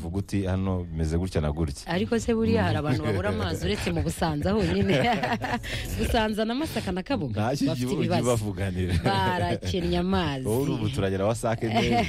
utuguti hano bimeze gutya na gutya ariko se buriya hari abantu babura amazi uretse mu busanza honyine busanza na masaka na kabuga nta bafite kigihugu ibibazo bavuganira barakennye amazi wowe uri ubuturagira wasake neza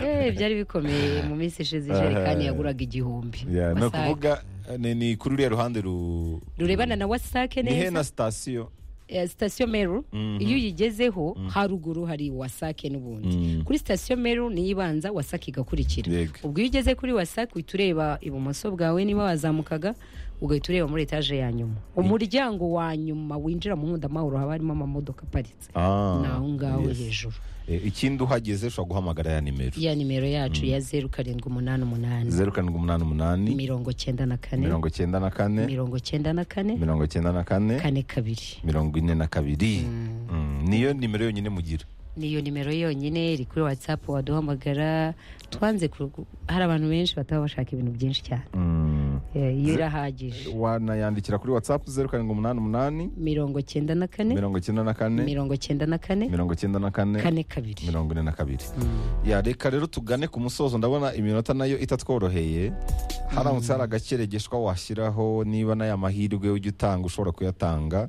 Eh, byari bikomeye mu minsi ishize ijerekani Aha. yaguraga igihumbi Yeah, ni Wasake. ukuvuga eh, ni- ni kuri uriya ruhande ru rurebana na wasake ni he na neza sitasiyo Eh, sitasiyo meru iyo uyigezeho haruguru hari wasake n'ubundi Mhm. kuri sitasiyo meru niyo ibanza wasake igakurikira Yego. ubwo iyo ugeze kuri wasake uhita ureba ibumoso bwawe niba wazamukaga ugahita ureba muri etaje ya nyuma umuryango wa nyuma winjira mu nkundamahoro haba harimo amamodoka aparitse Ah, ni aho ngaho yes. hejuru Eh, ikindi uhageze ushobora guhamagara ya nimero ya nimero yacu ya zeru karindwi umunani umunani zeru karindwi umunani umunani mirongo cyenda na kane mirongo cyenda na kane mirongo cyenda na kane mirongo cyenda na kane kane kabiri mirongo ine na kabiri Mm, niyo nimero yonyine mugira niyo nimero yonyine iri kuri watsapu waduhamagara twanze ku- hari abantu benshi bataba bashaka ibintu byinshi cyane Mm, Eh, iyo irahagije wanayandikira kuri whatsapp zeru karindwi umunani umunani mirongo cyenda na kane mirongo cyenda na kane mirongo cyenda na kane mirongo cyenda na kane kane kabiri mirongo ine na kabiri ya reka rero tugane ku musozo ndabona iminota nayo itatworoheye haramutse hari agakeregeshwa washyiraho niba n'aya mahirwe ujya utanga ushobora kuyatanga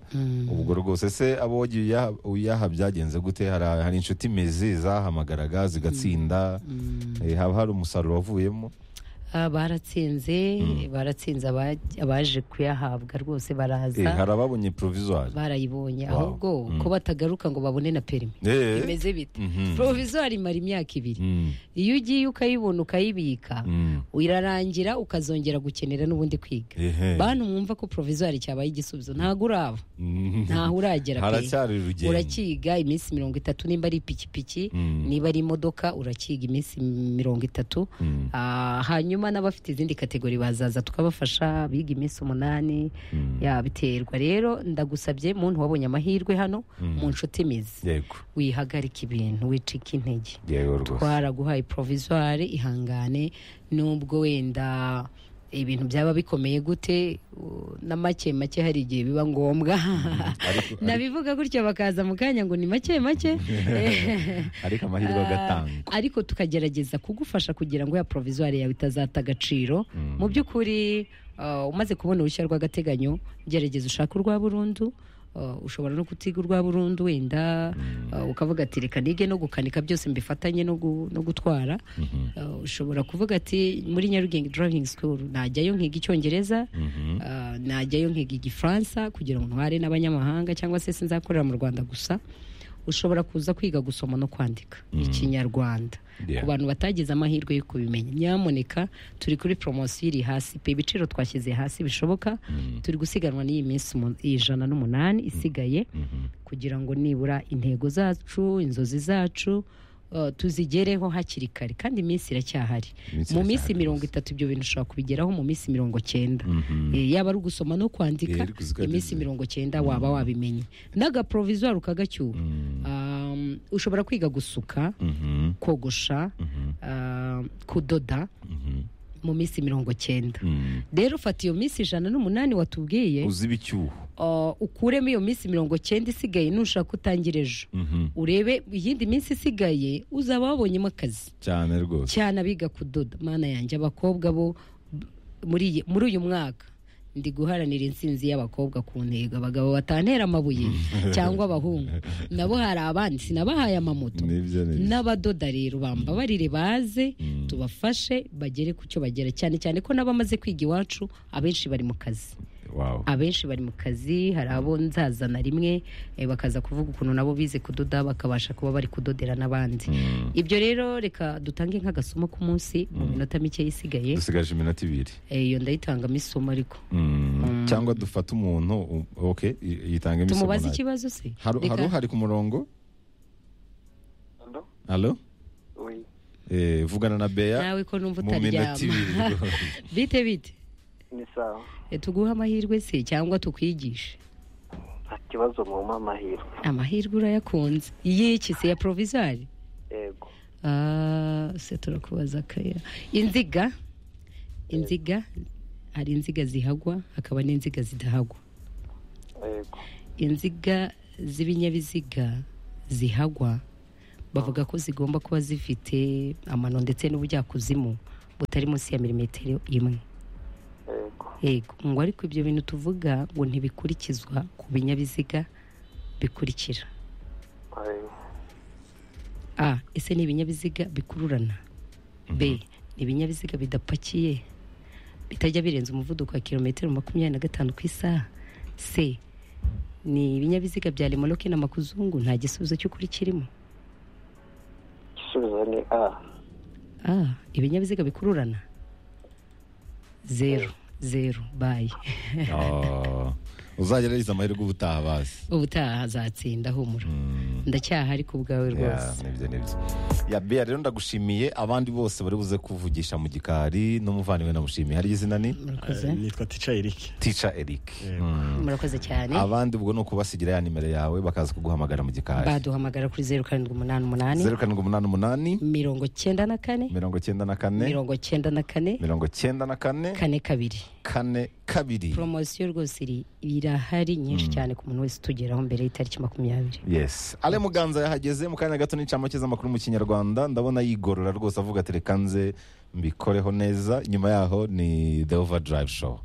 ubwo rwose se abo wagiye uyaha- uyaha byagenze gute hari hari inshuti mezi zahamagaraga zigatsinda eh, haba hari umusaruro wavuyemo Ah, baratsinze baratsinze abaj- abaje kuyahabwa rwose Eh, baraza hari ababonye provisoire barayibonye Wow. ahubwo ko batagaruka ngo babone na perimi Eh, imeze bite Mhm. provisoire imara imyaka ibiri mm, iyo ugiye ukayibona ukayibika mm, irarangira ukazongera gukenera n'ubundi kwiga ehe, bantu mwumva ko provisoire cyabaye igisubizo ntago uraba mm, ntaho uragera pe. haracyari urugendo urakiga iminsi mirongo itatu nimba ari ipikipiki Mm. niba ari imodoka urakiga iminsi mirongo itatu Mm. Ah, hanyuma n'abafite izindi kategori bazaza tukabafasha biga iminsi umunani Mm. ya biterwa rero ndagusabye muntu wabonye amahirwe hano mu nshuti imizi yego wihagarika ibintu wicika intege yego rwose twaraguhaye provisoire ihangane nubwo wenda ibintu byaba bikomeye gute u- na make make hari igihe biba ngombwa ariko- nabivuga gutyo bakaza mu kanya ngo ni make make ariko amahirwe agatanga ariko tukagerageza kugufasha kugira ngo ya provisoire yawe itazata agaciro mu by'ukuri uh, umaze kubona uruhushya rw'agateganyo gerageza ushake urwa burundu uh, ushobora no kutiga urwa burundu wenda uh, ukavuga ati reka nige no gukanika byose mbifatanye no gu- no gutwara Uh, ushobora kuvuga ati muri nyarugenge driving school najyayo nkiga icyongereza uh, najyayo nkiga igifaransa kugira ngo ntware n'abanyamahanga cyangwa se sinzakorera mu rwanda gusa ushobora kuza kwiga gusoma no kwandika ikinyarwanda Yeah. ku bantu batagize amahirwe yo kubimenya nyamuneka turi kuri poromosiyo iri hasi pe ibiciro twashyize hasi bishoboka turi gusiganwa n'iyi minsi umu- ijana n'umunani isigaye kugira ngo nibura intego zacu inzozi zacu uh, tuzigereho hakiri kare kandi iminsi iracyahari Iminsi mu iracyahari minsi mirongo rwose. itatu ibyo bintu ushobora kubigeraho mu minsi mirongo cyenda Mhm. Eh, yaba ari ugusoma no kwandika Eh, ariko uziko iminsi yagize- mirongo cyenda waba wabimenye n'agaprovisoire ukagacyura Mm, Um, ushobora kwiga gusuka mhm, kogosha mhm, uh, kudoda mhm, mu minsi mirongo cyenda mm. rero ufata iyo minsi ijana n'umunani watubwiye uzi ibicyuho uh, ukuremo iyo minsi mirongo cyenda isigaye nushaka utangira ejo Mhm. urebe iyindi minsi isigaye uzaba wabonyemo akazi cyane rwose cyane abiga kudoda mana yanjye abakobwa bo b- muri iyi- muri uyu mwaka ndi guharanira intsinzi y'abakobwa ku ntego abagabo batantera amabuye cyangwa abahungu nabo hari abandi sinabahaye amamoto nibyo nibyo n'abadoda rero bambabarire baze tubafashe bagere ku cyo bagera cyane cyane ko n'abamaze kwiga iwacu abenshi bari mu kazi wow abenshi bari mu kazi hari abo nzazana rimwe eh, bakaza kuvuga ukuntu nabo bize kudoda bakabasha kuba bari kudodera n'abandi ibyo rero reka dutange nk'agasomo k'umunsi mu minota mike isigaye dusigaje iminota ibiri Eh, iyo ndayitangamo isomo ariko Mm, cyangwa dufate umuntu u- ok y- yitange imisomo tumubaze nayo. ikibazo se Haro- Reka- haro hari ku murongo Ando? halo Oui. Eh, vugana na beya nawe ko numva mu minota ibiri utaryama rwose. bite bite Ni sawa. Eh, tuguhe amahirwe se cyangwa tukwigishe Nta kibazo mwumva amahirwe. amahirwe urayakunze y'iki se ya provisoire Yego. Ah, se turakubaza akaya inziga inziga hari inziga zihagwa hakaba n'inziga zidahagwa Yego. inziga z'ibinyabiziga zihagwa bavuga ko zigomba kuba zifite amano ndetse n'ubujyakuzimu butari munsi ya milimetero imwe yego yego ngo ariko ibyo bintu tuvuga ngo ntibikurikizwa ku binyabiziga bikurikira yego a ese ni ibinyabiziga bikururana b ni ibinyabiziga bidapakiye bitajya birenza umuvuduko wa kilometero makumyabiri na gatanu ku isaha c ni ibinyabiziga bya remoroke n'amakuzungu nta gisubizo cy'ukuri kirimo igisubizo ni a Ah, ibinyabiziga bikururana zeru zeru bayi Ah, uzagerageza amahirwe ubutaha bazi ubutaha azatsinda humura ndacyaha ariko ubwawe Ya, rwose nibyo nibyo ya bea rero ndagushimiye abandi bose bari buze kuvugisha mu gikari n'umuvandimwe namushimiye hari izina ni murakoze nitwa tica erike tica eric Yego. Mm. murakoze cyane abandi ubwo ni ukubasigira ya nimero yawe bakaza kuguhamagara mu gikari baduhamagara kuri zeru karindwi umunani umunani zeru karindwi umunani umunani mirongo cyenda na kane mirongo cyenda na kane mirongo cyenda na kane mirongo cyenda na kane kane kabiri kane kabiri poromosiyo rwose iri irahari nyinshi cyane ku muntu wese utugeraho mbere y'itariki makumyabiri yes ale muganza yahageze mu kanya gato n'incamake z'amakuru mu kinyarwanda ndabona yigorora rwose avuga ati reka nze mbikoreho neza nyuma yaho ni the overdrive show